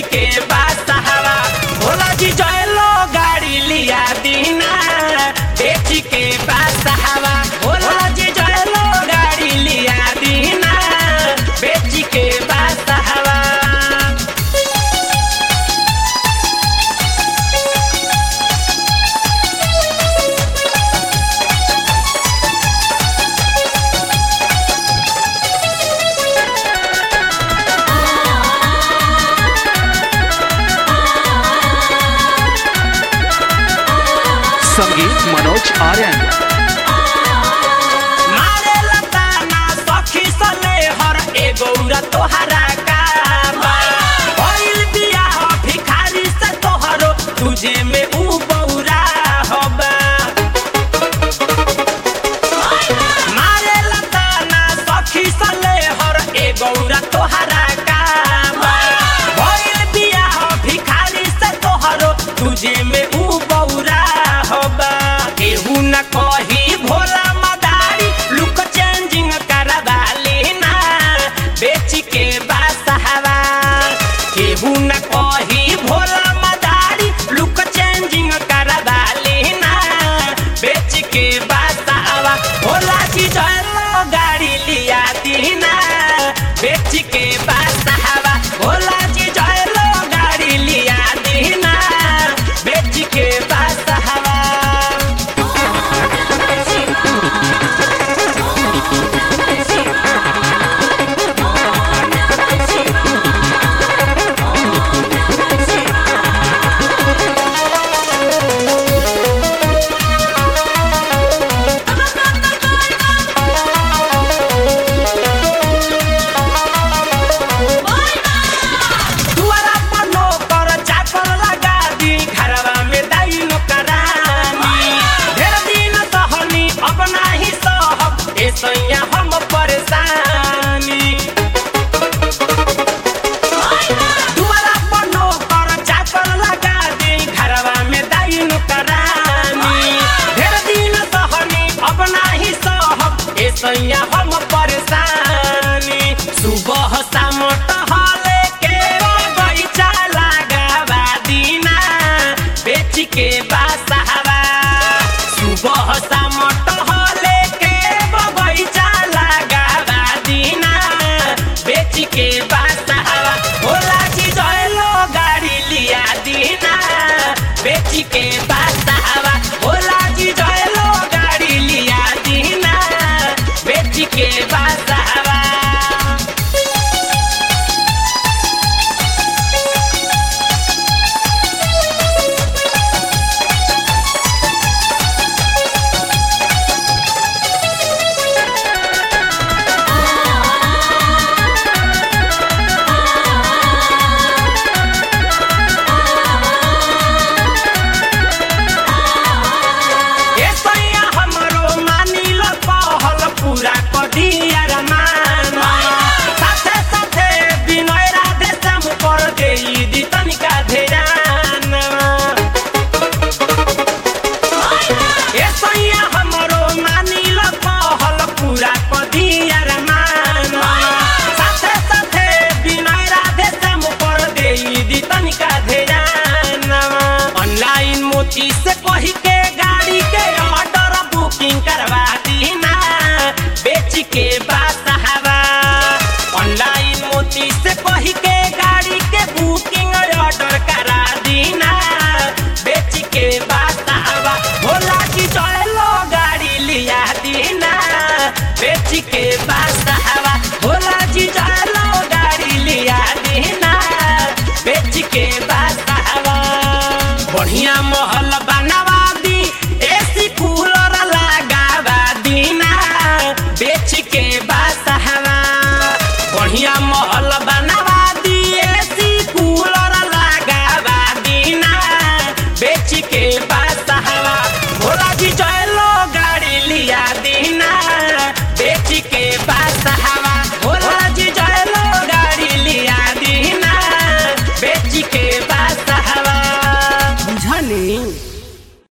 के बात हवा भोला जी जयलो गाड़ी लिया दीना बेच के बात हवा भोला जी जयलो गाड़ी लिया दीना बेच के बात हवा संगीत मनोज आर्यन मारे लताना सखी सले हर एगो उरा तोहरा काबा भइल बियाह भिखारी से तोहरो तुझे में ऊ बौरा हबा मारे लताना सखी सले हर एगो उरा तोहरा काबा भइल बियाह भिखारी से तोहरो तुझे में ऊ बौरा हबा केहू न कही भोला मदारी लुक चेंजिंग करवा लेना बेच के बासहवा केहू न कही भोला मदारी लुक चेंजिंग करवा लेना बेच के बासहवा भोला जी जलो गाड़ी लिया दीना बेच के बासहवा भोला जी जलो गाड़ी लिया दीना बेच के बासहवा दुआरा पर नौकर चाकर लगा दी घरवा में दाई नौकरानी ढेर दिन सहनी अपना ही सहब ए सैया हम परेशानी दुआरा पर नौकर चाकर लगा दी घरवा में दाई नौकरानी ढेर दिन सहनी अपना ही सहब ए सैया हम परेशानी सुबह शाम टहले के बगीचा लगावा दीना बेच के बासहवा सुबह शाम टहले के बगीचा लगावा दीना बेच के बासहवा भोला जी जयलो गाड़ी लिया दीना बेच के बासहवा भोला जी जयलो गाड़ी लिया दीना बेच के बासहवा ए सैया हमरो मानिल कहल पूरा कदिया रमान साथे साथे विनय राधे श्याम पर देई दी तनिका ध्यान ए सैया हमरो मानिल कहल पूरा कदिया रमान साथे साथे विनय राधे श्याम पर देई दी तनिका ध्यान ऑनलाइन मोती से कही के गाड़ी के ऑर्डर बुकिंग करवा दीना बेच के बासहवा ऑनलाइन मोती से कही के गाड़ी के बुकिंग ऑर्डर करा दीना बेच के बासहवा भोला जी चलो गाड़ी लिया दीना बेच के बासहवा भोला जी चलो गाड़ी लिया दीना बेच के बासहवा बढ़िया महल बनवा दी एसी कूलर लगावा दीना बेच के बासहवा बढ़िया महल बनवा दी एसी कूलर लगावा दीना बेच के बासहवा भोला जी चलो गाड़ी लिया दीना बेच के बासहवा भोला जी चलो गाड़ी लिया दीना बेच के बासहवा बुझनी